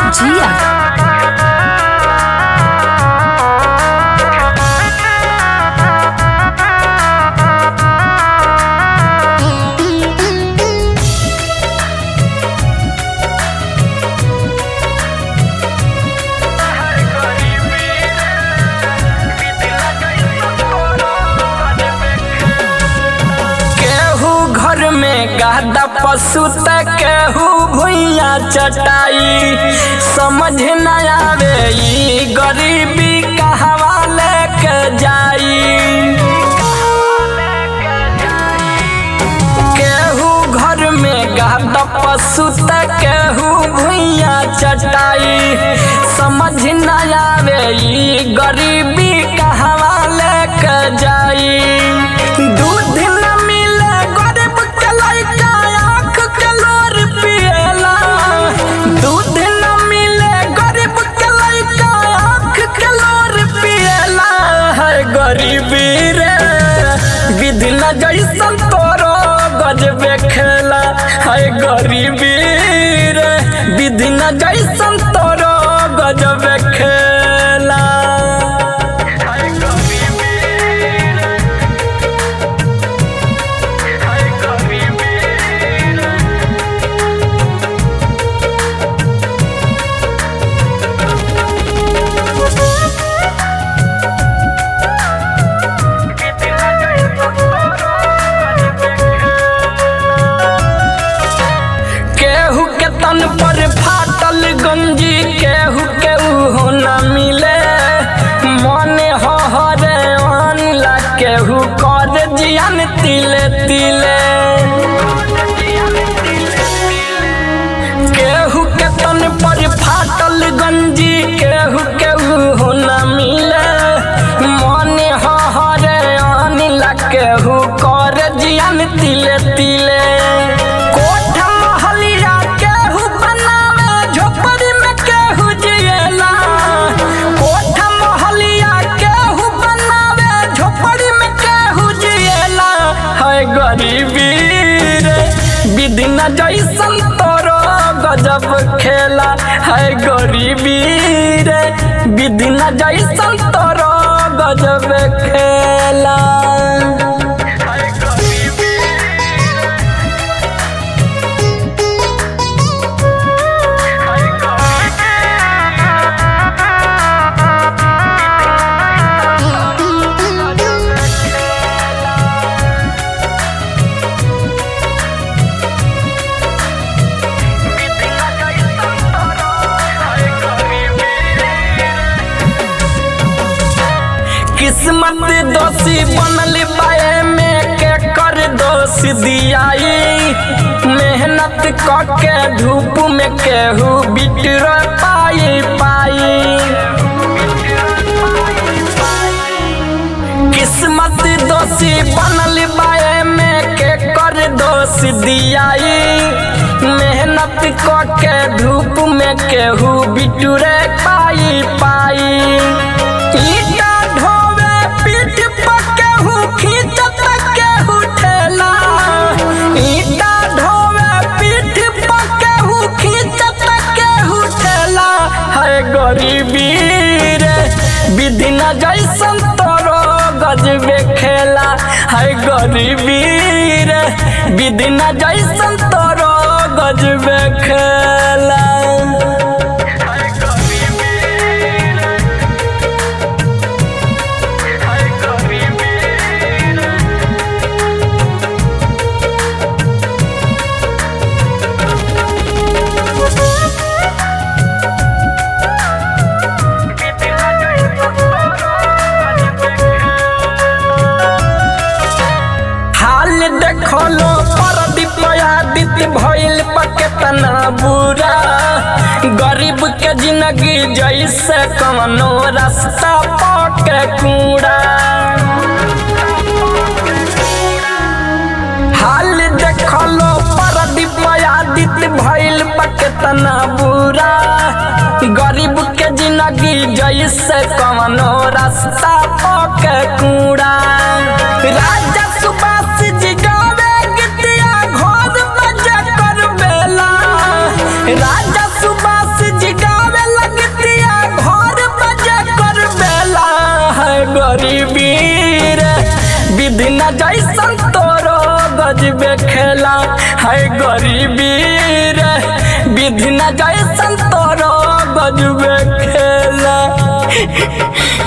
जिया केहू घर में गादा पशु त केहू भुइया चटाई समझ न आवे ई गरीबी कहवा लेके जाई केहू घर में गादा पशु त केहू भुइया चटाई समझ न आवे ई गरीबी कहवा लेके जाई दूध न मिले गरीब के लइका आँख के लोर पिएला दूध न मिले गरीब के लइका आँख के लोर पिएला है गरीबी रे विधि न जैसन तोरो गजबे खेला है गरीबी रे विधि न जैसन तोरो गजबे खेला है गरीबी रे है गरीबी रे केहू के तन पर फाटल गंजी केहू के हो न मिले मने हो हरे ला केहू कर जियन तिले तिले केहू के तन पर फाटल गंजी केहू केहू हो न मिले मने हो हरे ला केहू कर जियन तिले तिले कोठ महलिया केहू बनावे झोपड़ी में केहू जिएला कोठ महलिया केहू बनावे झोपड़ी में केहू जिएला है गरीबी रे विधि न जैसन तोरो गजब खेला है गरीबी रे विधि न जैसन तोरो गजब खेला है गरीबी किस्मत दोषी बनल बाए में के कर दोष दियाई मेहनत क के धूप में केहू बिटर पाई पाई किस्मत दोषी बनल बाए में के कर दोष दियाई मेहनत क के धूप में केहू बिटुरे पाई पाई ईटा ढोवे पीठ पर केहू खींचत केहू ठेला ईटा ढोवे पीठ पर केहू खींचत केहू ठेला है गरीबी रे विधि न जैसन तोरो गजबे खेला है गरीबी रे विधि न जैसन तोरो गजबे खेला है गरीबी रे है गरीबी रे हाल देखलो परदीप आदित्य भइल पकेतना बुरा गरीब के जिंदगी जैसे कवनो रास्ता पके कूड़ा हाल देखलो परदीप आदित्य भइल पकेतना बुरा गरीब के जिंदगी जैसे कवनो रास्ता पके कूड़ा राजा सुभाष जी गावे गीतिया घर बजा कर बेला राजा सुभाष जी गावे विधि न जैसन तोरो गजबे खेला